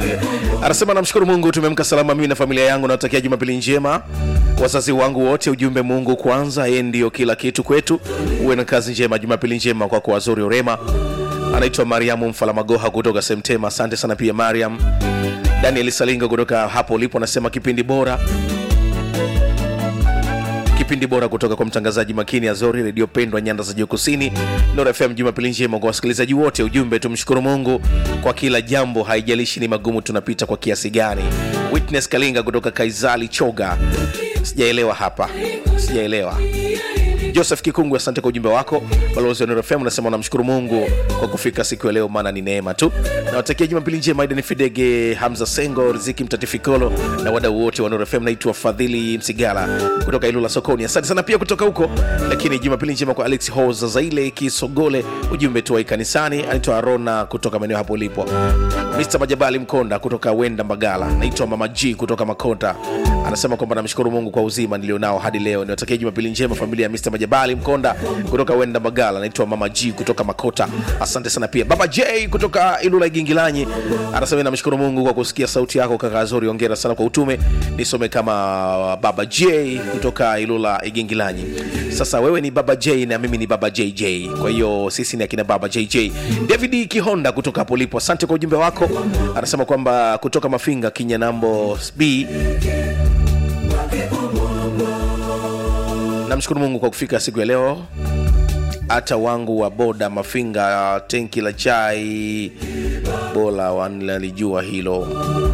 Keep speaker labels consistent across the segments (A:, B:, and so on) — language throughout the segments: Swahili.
A: anasema namshukuru mungu tumeamka salama mimi na familia yangu nawatakia jumapili njema wazazi wangu wote ujumbe mungu kwanza yeye ndiyo kila kitu kwetu uwe na kazi njema jumapili njema kwako wazuri urema anaitwa mariamu mfalamagoha kutoka semtema asante sana pia mariam daniel salinga kutoka hapo ulipo anasema kipindi bora kipindi bora kutoka kwa mtangazaji makini azori redio pendwa nyanda za juu kusini nor fm jumapili njema kwa wasikilizaji wote ujumbe tumshukuru mungu kwa kila jambo haijalishi ni magumu tunapita kwa kiasi gani witness kalinga kutoka kaizali choga sijaelewa hapa sijaelewa joseph kikungu asante kwa ujumbe wako balozi wa Nuru fm unasema unamshukuru mungu kwa kufika siku ya leo maana ni neema tu nawatakia jumapili njema idani fidege hamza sengo riziki mtatifikolo na wadau wote wa Nuru fm naitwa fadhili msigala kutoka ilula sokoni asante sana pia kutoka huko lakini jumapili njema kwa alex hoza zaile kisogole ujumbe tuwai kanisani anaitwa arona kutoka maeneo hapo ulipo mr majabali mkonda kutoka wenda mbagala naitwa mama g kutoka makonda anasema kwamba namshukuru mungu kwa uzima nilionao hadi leo niwatakia jumapili njema familia ya mr majabali mkonda kutoka wenda magala naitwa mama g kutoka makota asante sana pia baba j kutoka ilula igingilanyi anasema namshukuru mungu kwa kusikia sauti yako kaka zori ongera sana kwa utume nisome kama baba j kutoka ilula igingilanyi sasa wewe ni baba j na mimi ni baba jj kwa hiyo sisi ni akina baba jj david kihonda kutoka hapo ulipo asante kwa ujumbe wako anasema kwamba kutoka mafinga kinyanambo b namshukuru mungu kwa kufika siku ya leo hata wangu wa boda mafinga tenki la chai bora wanalijua hilo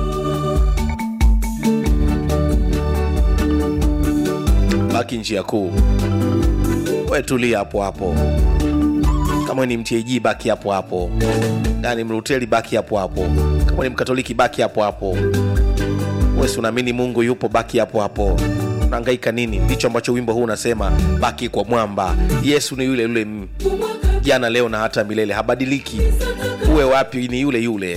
A: baki njia kuu we tulia hapo hapo kama we ni mtag baki hapo hapo yani mruteli baki hapo hapo kama ni mkatoliki baki hapo hapo wesi unaamini mungu yupo baki hapo hapo unaangaika nini ndicho ambacho wimbo huu unasema baki kwa mwamba yesu ni yule yule mm, jana leo na hata milele habadiliki uwe wapi ni yule yule